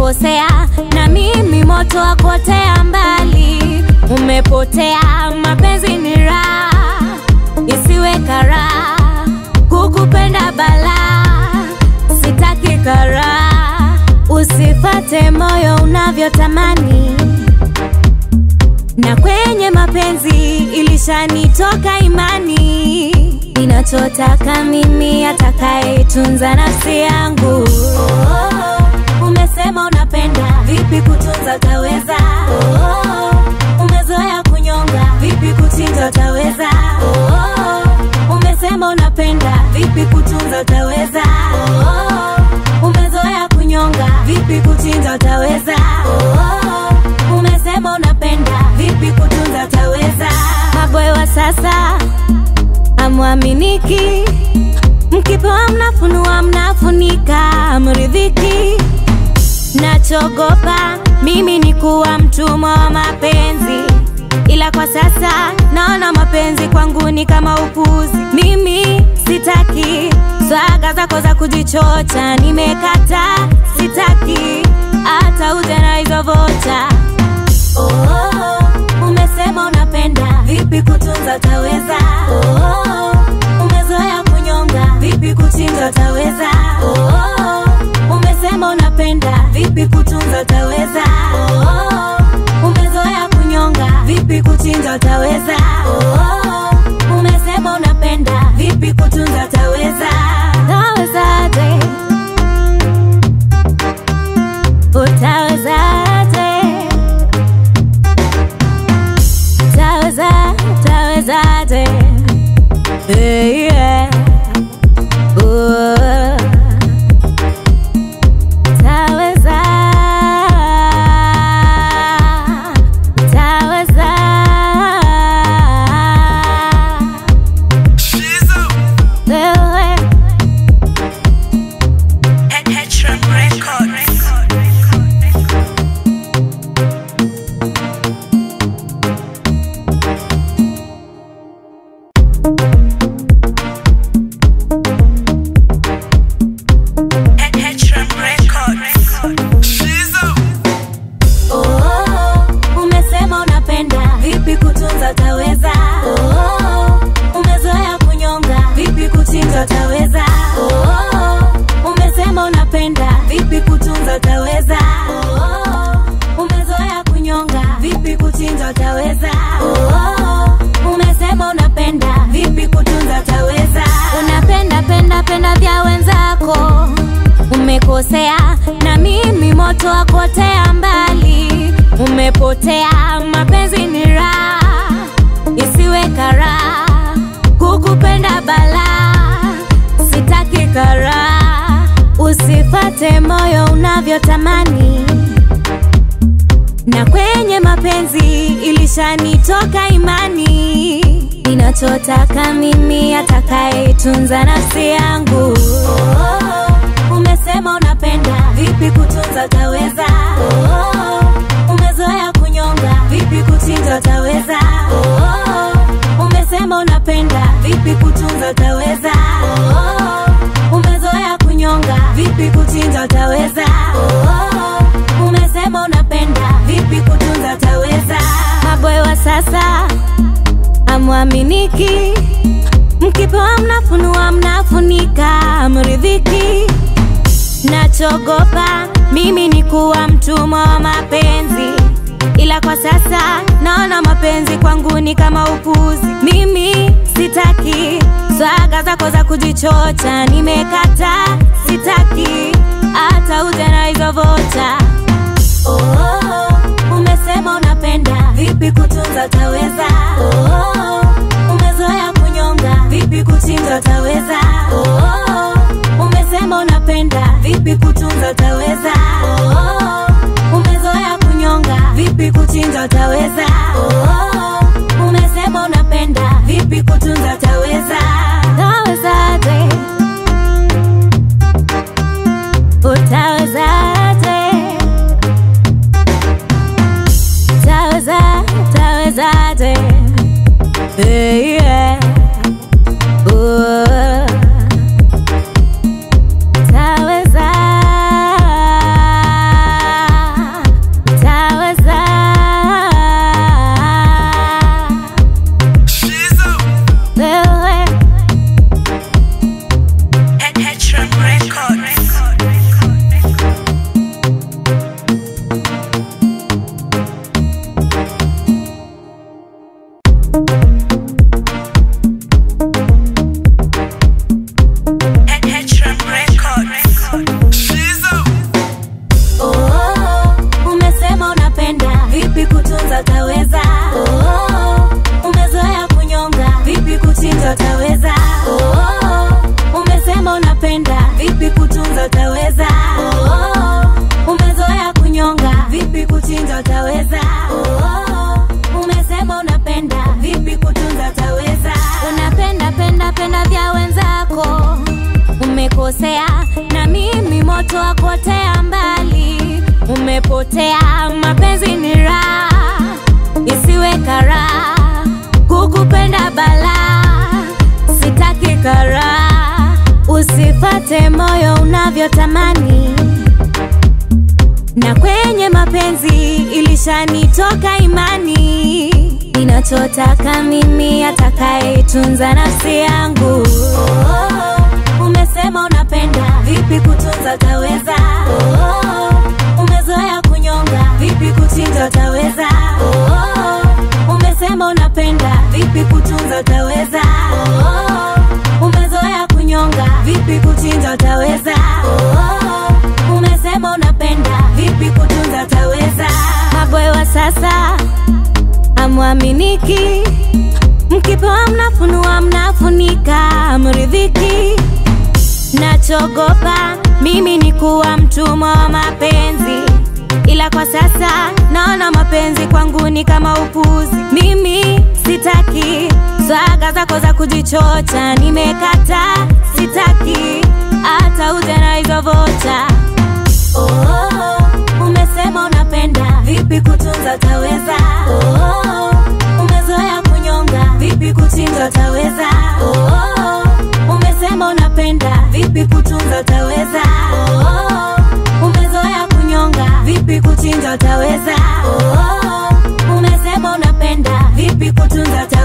umekosea na mimi moto wa kuotea mbali. Umepotea, mapenzi ni raha, isiwe karaha, kukupenda balaa, sitaki karaha, usifate moyo unavyotamani na kwenye mapenzi ilishanitoka imani, ninachotaka mimi atakayetunza nafsi yangu. Oh, umesema unapenda, vipi kutunza utaweza? Oh, umezoea kunyonga, vipi kuchinja utaweza? Oh, umesema unapenda, vipi kutunza utaweza? Oh, umezoea kunyonga, vipi kuchinja utaweza? Oh, umesema unapenda, vipi kutunza utaweza? Maboy wa sasa amwaminiki, mkipewa mnafunua, mnafunika, mridhiki. Nachogopa mimi ni kuwa mtumwa wa mapenzi, ila kwa sasa naona mapenzi kwangu ni kama upuzi. Mimi sitaki swaga zako za kujichocha, nimekata, sitaki hata uje na hizo vocha. Oh, umesema unapenda, vipi kutunza utaweza? Oh, umezoea kunyonga, vipi kuchinja utaweza? Oh, umesema unapenda, vipi kutunza utaweza? Oh, umezoea kunyonga, vipi kuchinja utaweza? Oh, umesema unapenda, vipi kutunza utaweza? Utawezaje? Utawezaje? Taweza, tawezaje? Hey, yeah. Oh. Taweza, taweza. Wewe, Oh, umesema unapenda, vipi kutunza utaweza? Oh, umezoea kunyonga, vipi kuchinja utaweza? Oh, umesema unapenda, vipi kutunza utaweza? Oh, umezoea kunyonga, vipi kuchinja utaweza? Oh, umesema unapenda, vipi kutunza utaweza? Unapenda penda penda vya wenzako umekosea na mimi moto wa kuotea mbali. Umepotea, mapenzi ni raha, isiwe karaha, kukupenda balaa, sitaki karaha, usifate moyo unavyotamani na kwenye mapenzi ilishanitoka imani, ninachotaka mimi atakayetunza nafsi yangu. Oh, umesema unapenda, vipi kutunza utaweza? Oh, umezoea kunyonga, vipi kuchinja utaweza? Oh, umesema unapenda, vipi kutunza utaweza? Oh, umezoea kunyonga, vipi kuchinja utaweza? Oh, umesema unapenda, vipi kutunza utaweza? Maboy wa sasa amwaminiki, mkipewa mnafunua, mnafunika, mridhiki. Nachogopa mimi ni kuwa mtumwa wa mapenzi, ila kwa sasa naona mapenzi kwangu ni kama upuzi. Mimi sitaki swaga zako za kujichocha, nimekata, sitaki hata uje na hizo vocha. Oh, umesema unapenda, vipi kutunza utaweza? Oh, umezoea kunyonga, vipi kuchinja utaweza? Oh, umesema unapenda, vipi kutunza utaweza? Oh, umezoea kunyonga, vipi kuchinja utaweza? Oh, umesema unapenda, vipi kutunza utaweza? Utawezaje? Utawezaje? Taweza, tawezaje? Hey, yeah. Oh. Taweza, umekosea na mimi moto wa kuotea mbali umepotea mapenzi ni raha isiwe karaha kukupenda balaa sitaki karaha usifate moyo unavyotamani na kwenye mapenzi ilishanitoka imani ninachotaka mimi atakayeitunza nafsi yangu oh, umesema unapenda vipi kutunza utaweza oh, umezoea kunyonga vipi kuchinja utaweza oh, umesema unapenda vipi kutunza utaweza oh, umezoea kunyonga vipi kuchinja utaweza oh, umesema unapenda vipi kutunza utaweza maboy wa sasa amwaminiki mkipewa mnafunua mnafunika mridhiki nachogopa mimi ni kuwa mtumwa wa mapenzi ila kwa sasa naona mapenzi kwangu ni kama upuzi mimi sitaki swaga zako za kujichocha nimekata sitaki hata uje na hizo vocha oh, umesema unapenda vipi kutunza utaweza oh, umezoea kunyonga vipi kuchinja utaweza oh, umesema unapenda vipi kutunza utaweza oh, umezoea kunyonga vipi kuchinja utaweza oh, umesema unapenda vipi kutunza utaweza